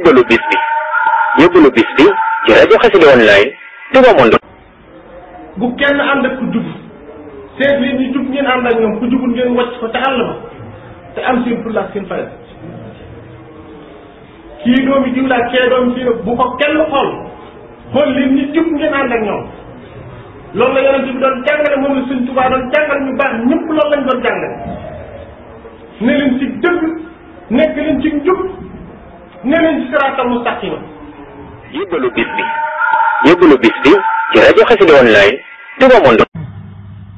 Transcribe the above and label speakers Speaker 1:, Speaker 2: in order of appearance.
Speaker 1: yóbbalu bis bi yóbbalu bis bi ci rajo Xassida online Touba Monde
Speaker 2: bu kenn ànd ak ku jub seet li ñu jub ngeen ànd ak ñoom ku jubul ngeen wàcc ko te àll ba te am seen fulla ak seen fayda kii doomi jiw laa kee doomi fii bu ko kenn xool xool leen ñi jub ngeen ànd ak ñoom loolu la yonent bi doon jàngale moom la Sëñ Tuubaa doon jàngale ñu baax ñëpp loolu lañ doon jàngale ne leen ci dëgg nekk leen ci njub ne leen ci siraatal mustaqima
Speaker 1: yóbbalu bis bi yóbbalu bis bi ci rajo Xassida online Touba Monde